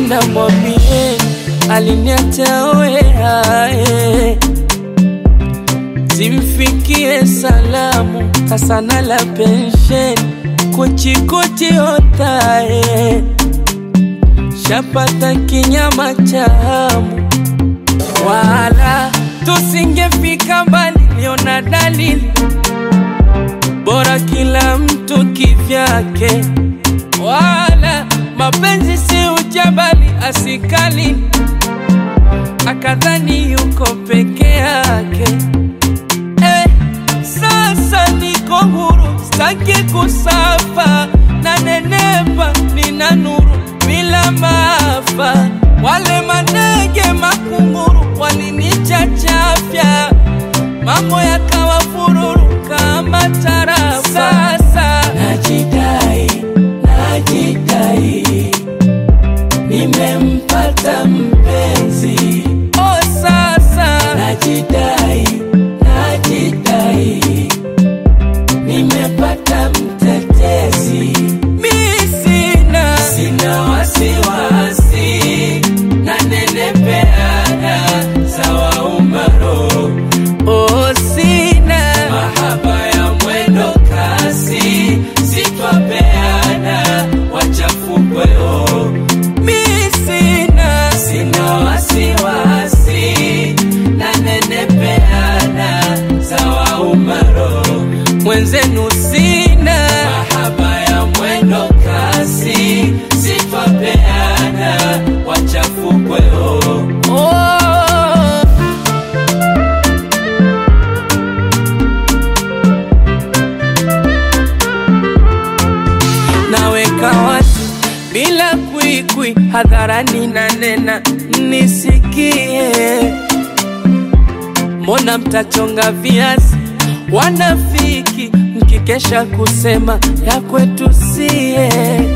akipenda mwambie aliniacha wea eh. Zimfikie salamu hasana la pensheni kuchikuchi otae shapata kinyama chamu wala tusingefika mbali, liona dalili bora kila mtu kivyake, wala mapenzi si ujabali asikali akadhani yuko peke yake. Eh, sasa niko huru, staki kusafa na nenepa, nina nuru bila maafa. Wale manege makunguru walinichachafya, mambo yakawa fururu kama tarafa. Sasa najidai, najidai, nimempata mpenzi. Oh, sasa najidai, najidai, nimepata mtetezi. Mi sina, sina wasiwasi, nanenepeana sawa umaro. Oh, sina mahaba ya mwendo kasi, sitwapeana wachafukweo. Mi sina, sina wasiwasi, nanenepeana sawa umaro. Mwenzenu sina mahaba ya mwendo kasi, sitwapeana wachafukweo. Oh. naweka wazi bila kwikwi hadharani na nena nisikie mbona mtachonga viazi wanafiki mkikesha kusema ya kwetu sie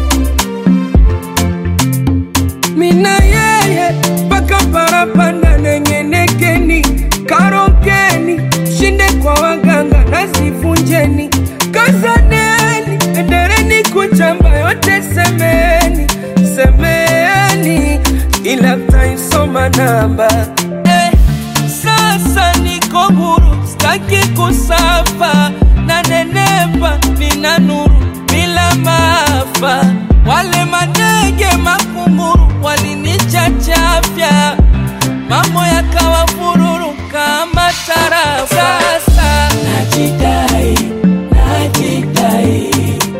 mina yeye mpaka parapanda nengenekeni karokeni shinde kwa waganga nasivunjeni kazaneni endereni kuchamba yote semeni semeni ila mtaisoma namba eh, sasa niko huru staki kusafa na nenepa nina nuru bila maafa wale manege makunguru walinichachafya mambo yakawa fururu kama tarafa sasa najidai najidai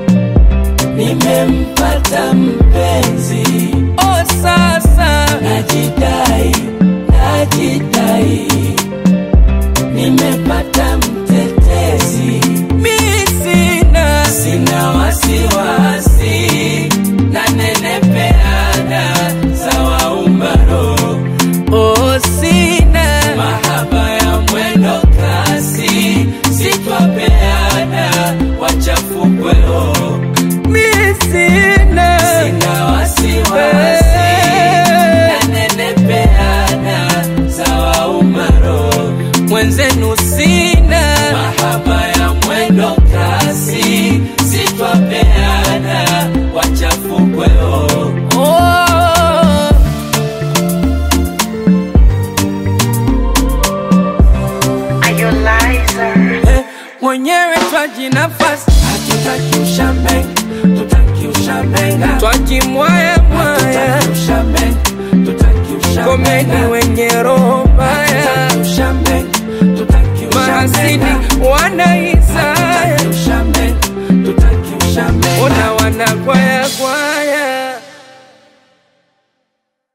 nimempata mpenzi oh sasa najidai najidai nimepata mtetezi mi sina sina wasiwasi nanenepeana sawa umaro oh sina mahaba ya mwendo kasi sitwapeana wachafukweo mi sina sina wasiwasi nanenepeana sawa umaro mwenzenu sina mahaba ya mwendo kasi sitwapeana wachafukweo oh. Are you liar? Eh, mwenyewe twaji nafasi hatutaki ushambenga tutaki ushambenga twajimwaya